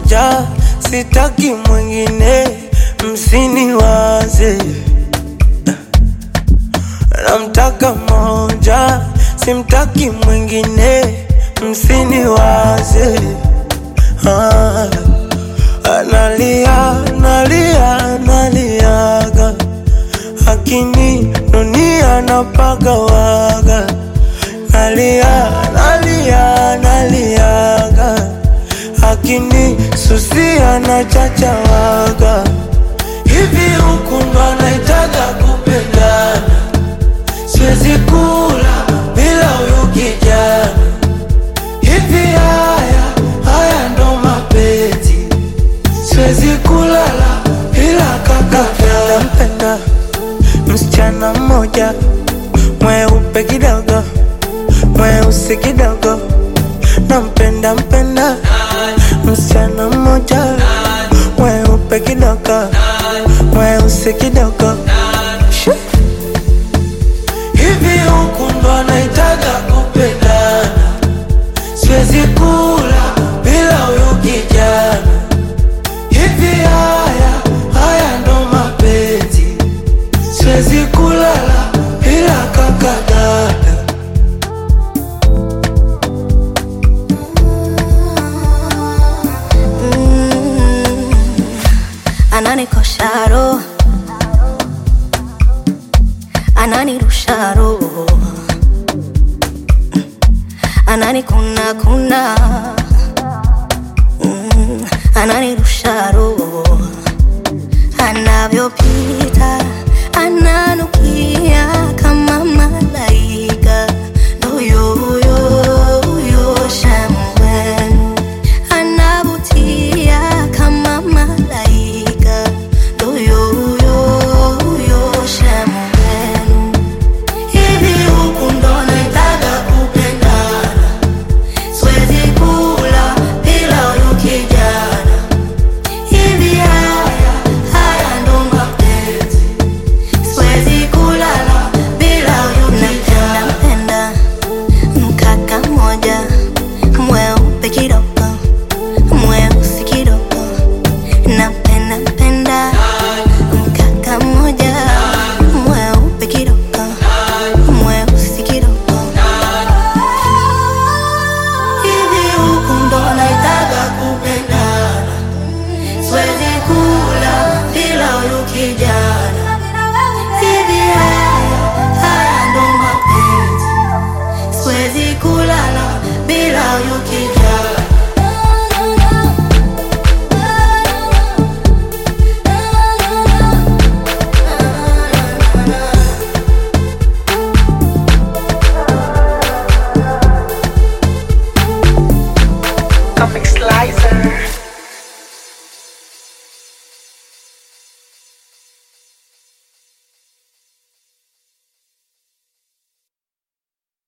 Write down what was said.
moja, sitaki mwingine, msiniwaze. Namtaka moja, simtaki mwingine, msiniwaze. Ah, analia, analia, analiaga, akini dunia napagawaga, nalia, nalia, naliaga, akini susia na chachawaga, hivi huku ndo anaitaga kupendana siwezi kula bila huyu kijana. Hivi haya haya ndo mapenzi, siwezi kulala bila kaka. Nampenda msichana mmoja mweupe kidogo, mweusi kidogo, nampenda mpenda msichana mmoja mweupe kidogo, mweusi kidogo Shoo. Hivi huku ndo anaitaga kupendana, siwezi kula bila huyu kijana. Hivi haya haya ndo mapenzi, siwezi kulala bila kaka dada. ananikosha roho, ananirusha roho, ananikuna kuna, Mm, ananirusha roho, anavyopita ananukia